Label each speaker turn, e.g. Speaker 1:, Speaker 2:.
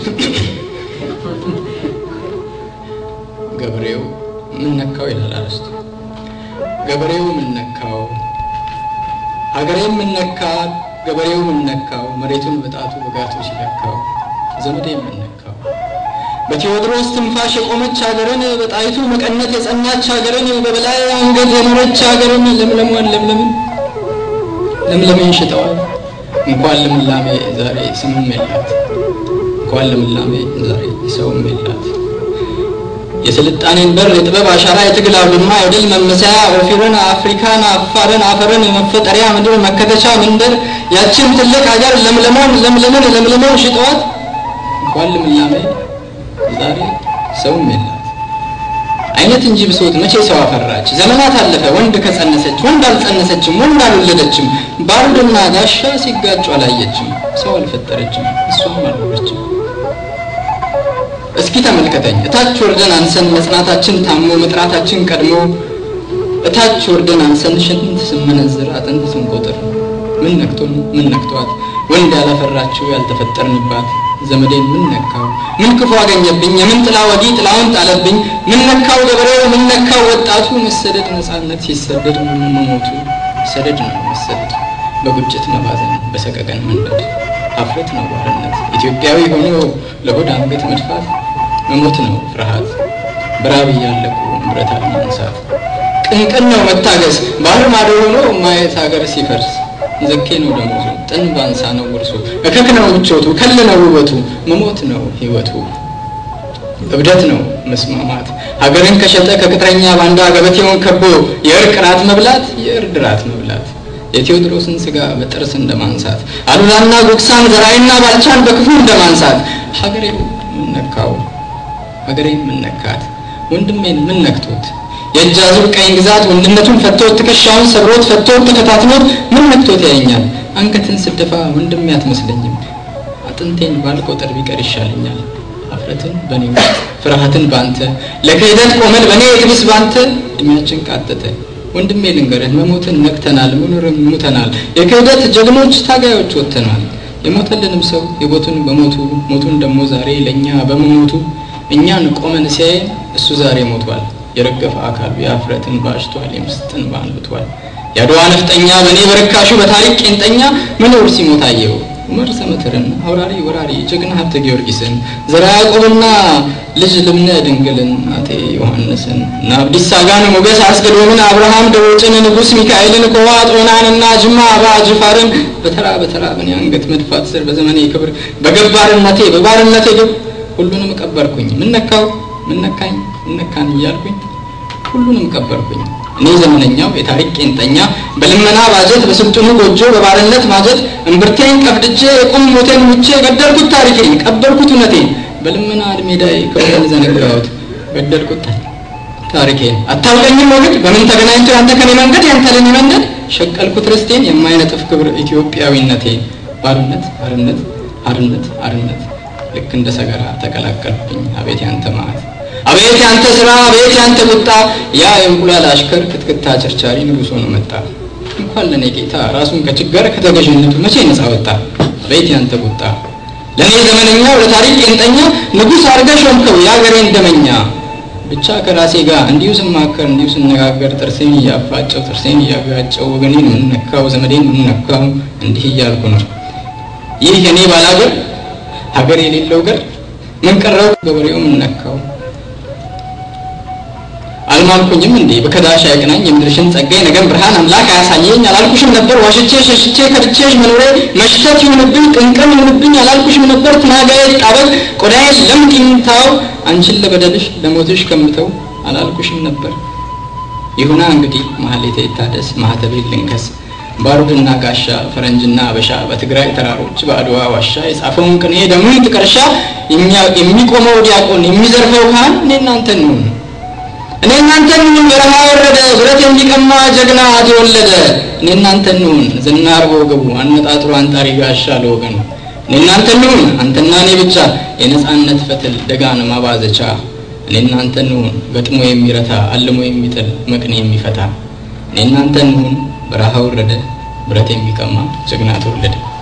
Speaker 1: ገበሬው ምን ነካው ይላል አርስቱ። ገበሬው ምን ነካው፣ ሀገሬም ምን ነካት፣ ገበሬው ምን ነካው፣ መሬቱን በጣቱ በጋቱ ሲለካው፣ ዘመዴ ምን ነካው። በቴዎድሮስ ትንፋሽ የቆመች ሀገርን፣ በጣይቱ መቀነት የጸናች ሀገርን፣ በበላይ አንገት የኖረች ሀገርን፣ ለምለሟን ለምለምን ለምለምን ሽጠዋል። እንኳን ልምላሜ ዛሬ ስምም የላት፣ እንኳን ልምላሜ ዛሬ ሰውም የላት። የስልጣኔን በር የጥበብ አሻራ የትግል አውድማ የድል መመሰያ ኦፊርን አፍሪካን አፋርን አፈርን መፈጠሪያ ምድር መከተቻ መንደር ያችን ትልቅ ሀገር ለምለሞን ለምለምን ለምለሞን ሽጠዋት እንኳን ልምላሜ ዛሬ ሰውም የላት። አይነት እንጂ ብሶት መቼ ሰው አፈራች? ዘመናት አለፈ ወንድ ከጸነሰች ወንድ አልጸነሰችም ወንድ አልወለደችም። ባሩድና ጋሻ ሲጋጩ አላየችም። ሰው አልፈጠረችም እሷም አልኖረችም። እስኪ ተመልከተኝ እታች ወርደን አንሰን መጽናታችን ታሞ መጥራታችን ቀድሞ እታች ወርደን አንሰን ሽንት ስመነዝር አጥንት ስንቆጥር ምን ነክቶን ምን ነክቷት ወንድ ያላፈራችው ያልተፈጠርንባት ዘመዴን ምን ነካው ምን ክፉ አገኘብኝ የምን ጥላ ወጊ ጥላውን ጣለብኝ ምን ነካው ገበሬው ምን ነካው ወጣቱ መሰደድ ነፃነት ሲሰደድ መሞቱ ሰደድ ነው መሰደድ በቁጭት መባዘን በሰቀቀን መንደድ ሀፍረት ነው ባርነት ኢትዮጵያዊ ሆኖ ለሆድ አንገት መድፋት መሞት ነው ፍርሃት በራብ እያለቁ ብረት አለማንሳት ቅንቅን ነው መታገስ ባህር ማዶ ሆኖ ማየት ሀገር ሲፈርስ ዘኬ ነው ደሞዙ ጥን ባንሳ ነው ውርሱ እከክ ነው ምቾቱ ከል ነው ውበቱ መሞት ነው ህይወቱ እብደት ነው መስማማት ሀገርን ከሸጠ ከቅጥረኛ ባንዳ ገበቴውን ከቦ የእርቅ ራት መብላት የእርድ ራት መብላት የቴዎድሮስን ስጋ በጥርስ እንደማንሳት አሉላና ጉግሳን ዘራይና ባልቻን በክፉ እንደማንሳት ሀገሬው ምን ነካው ሀገሬን ምን ነካት ወንድሜን ምን ነክቶት የእጅ አዙር ቀኝ ግዛት ወንድነቱን ፈቶት ትከሻውን ሰብሮት ፈቶት ተከታትሎት ምን ነክቶት ያየኛል አንገትን ስደፋ ወንድሜ አትመስለኝም አጥንቴን ባልቆጥር ቢቀር ይሻለኛል ሀፍረትን በእኔ ውስጥ ፍርሃትን ባንተ ለክህደት ቆመን በእኔ የትብስ ባንተ እድሜያችን ቃጠተ ወንድሜ ልንገርህ መሞትን ነቅተናል መኖርን ሙተናል የክህደት ጀግኖች ታጋዮች ወጥተናል የሞተልንም ሰው የቦቱን በሞቱ ሞቱን ደግሞ ዛሬ ለእኛ በመሞቱ እኛን ቆመን ሲያየን እሱ ዛሬ ሞቷል የረገፈ አካሉ የአፍረትን ባሽቷል የምስጥን ባንብቷል የአድዋ ነፍጠኛ በእኔ በርካሹ በታሪክ ቄንጠኛ መኖር ሲሞት አየው ዑመር ሰመትርን አውራሪ ወራሪ ጀግና ሀብተ ጊዮርጊስን ዘራ ያዕቆብና ልጅ ልብነ ድንግልን አቴ ዮሐንስን እና አብዲሳ አጋን ሞገስ አስገዶምን አብርሃም ደቦጭን ንጉሥ ሚካኤልን ኮዋ ጦናንና ጅማ አባ ጅፋርን በተራ በተራ በኔ አንገት መድፋት ስር በዘመኔ ክብር በገባርነቴ በባርነቴ ግብ ሁሉንም ቀበርኩኝ ምን ነካው ምን ነካኝ ምን ነካን እያልኩኝ ሁሉንም ቀበርኩኝ እኔ ዘመነኛው የታሪክ ቄንጠኛ በልመና ባጀት በስልጡኑ ጎጆ በባርነት ማጀት እምብርቴን ቀፍድጄ የቁም ሞቴን ሙቼ ገደልኩት ታሪኬን ቀበርኩት እውነቴን በልመና እድሜዳይ ክብረን ዘነጋሁት ገደልኩት ታሪኬን አታውቀኝም ወግድ በምን ተገናኝቶ ያንተ ከኔ መንገድ ያንተ ለኔ መንገድ ሸቀልኩት ርስቴን የማይነጥፍ ክብር ኢትዮጵያዊነቴን ባርነት ባርነት አርነት አርነት ልክ እንደ ሰገራ ተቀላቀልብኝ አቤት ያንተ ማዕት አቤት ያንተ ስራ አቤት ያንተ ቁጣ ያ የእንቁላል አሽከር ክትክታ ቸርቻሪ ንጉሥ ሆኖ መጣ እንኳን ለእኔ ጌታ ራሱን ከችጋር ከተገዥነቱ መቼ ነፃ ወጣ አቤት ያንተ ቁጣ ለእኔ ዘመነኛው ለታሪክ ቄንጠኛ ንጉሥ አርገ ሾምከው የአገሬን ደመኛ ብቻ ከራሴ ጋር እንዲሁ ስማከር እንዲሁ ስነጋገር ጥርሴን እያፋጨው ጥርሴን እያጋጨው ወገኔን የምነካው ዘመዴን የምነካው እንዲህ እያልኩ ነው ይህ የኔ ባላገር ሀገር የሌለው ገር ምን ቀረው ገበሬው ምን ነካው አልማልኩኝም እንዴ በከዳሽ አይቅናኝ የምድርሽን ጸጋይ ነገም ብርሃን አምላክ አያሳየኝ አላልኩሽም ነበር ዋሽቼ ሸሽቼ ከድቼሽ መኖሬ መሽተት ይሁንብኝ ቅንቅን ይሁንብኝ አላልኩሽም ነበር ትናጋዬ ጣበቅ ቆዳዬ ለምቂምታው አንቺን ለበደልሽ ለሞትሽ ከምተው አላልኩሽም ነበር ይሁና እንግዲህ ማህሌቴ ይታደስ ማህተቤ ልንከስ ባሩድና ጋሻ ፈረንጅና አበሻ በትግራይ ተራሮች በአድዋ ዋሻ የጻፈውን ቅኔ ደሙን ጥቀርሻ የሚቆመው ዲያቆን የሚዘርፈው ካህን እኔ እናንተ እንሁን እኔ እናንተ እንሁን በረሃ ወረደ ብረት የሚቀማ ጀግና ተወለደ እኔ እናንተ እንሁን ዝናር በወገቡ አነጣጥሮ አንጣሪ ጋሻ ለወገኑ እኔ እናንተ እንሁን አንተና እኔ ብቻ የነጻነት ፈትል ደጋን ማባዘቻ እኔ እናንተ እንሁን ገጥሞ የሚረታ አልሞ የሚጥል መቅኔ የሚፈታ እኔ እናንተ እንሁን በረሃ ወረደ ብረት የሚቀማ ጀግና ተወለደ